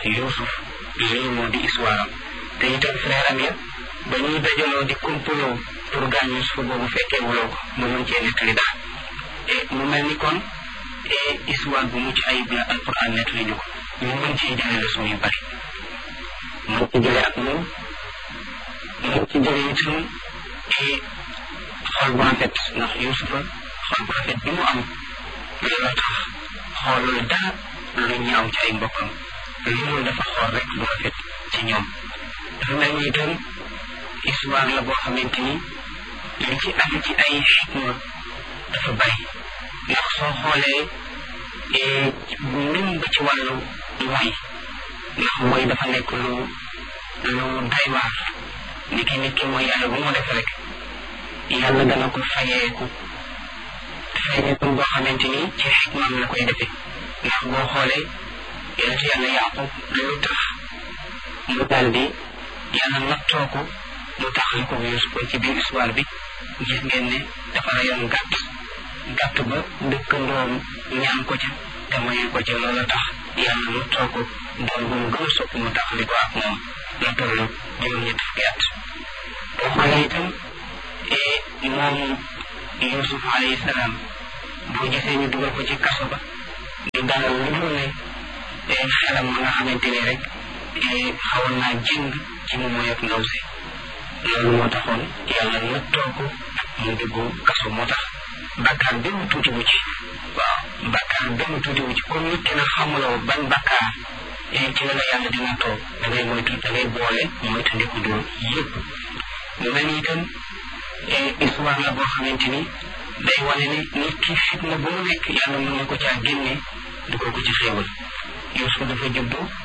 Yuusuf lii moo di histoire am te itam frère am ya ba ñuy dajaloo di complot pour gaañ Yuusuf boobu fekkee wuloo ko mu mën cee nettali daal te mu mel ni kon histoire bu mucc ayib la alquran nettali ñu ko ñu mën ciy jëlee leçon yu bari mën ci jëlee ak moom mën ci jëlee itam xol bu rafet ndax Yuusufa xol bu rafet bi mu am looloo tax xoolul dara lu ñaaw ci ay mbokkam lu mu dafa xool rek lu rafet ci ñoom dafa mel ni itam histoire la boo xamante ni li ci am ci ay xikma dafa bari ndax soo xoolee même ba ci wàllu mooy ndax mooy dafa nekk lu lu doy waar ni ki nit ki mooy yàlla bu mu def rek yàlla dana ko fayeeku fayeeku boo xamante ni ci xikmaam la koy defee ndax boo xoolee yonent yàlla yaqub lu tax mu daal di yàlla nattoo ko mu taxal ko Yuusuf ci biir histoire bi gis ngeen ne dafa rayoon gàtt gàtt ba dëkkandoom ñaan ko ca te mayu ko ca loola tax yàlla nattoo ko doon bu mu gën a sopp mu taxali ko ak moom la toll juróom-ñett fukki at boo xoolee itam moom Yuusuf alayhi salaam boo gisee ñu dugal ko ci kaso ba du dara lu dul ne xelam ma nga xamante ni rek xawoon naa jëng ci mu moy ak ndaw si loolu moo taxoon yàlla nattoo ko mu dugg kaso moo tax bakkaar benn tuuti wu ci waaw bakkaar benn tuuti wu ci comme nit ki na xamuloo ban bakkaar ci la la yàlla di nattoo da ngay moytu da ngay boole moytu ndiku dóor yëpp mu mel ni itam histoire la boo xamante ni day wane ni nit ki fitna bu mu nekk yàlla mën na ko caa génne dugal ko ci xéewal Yuusuf dafa juddu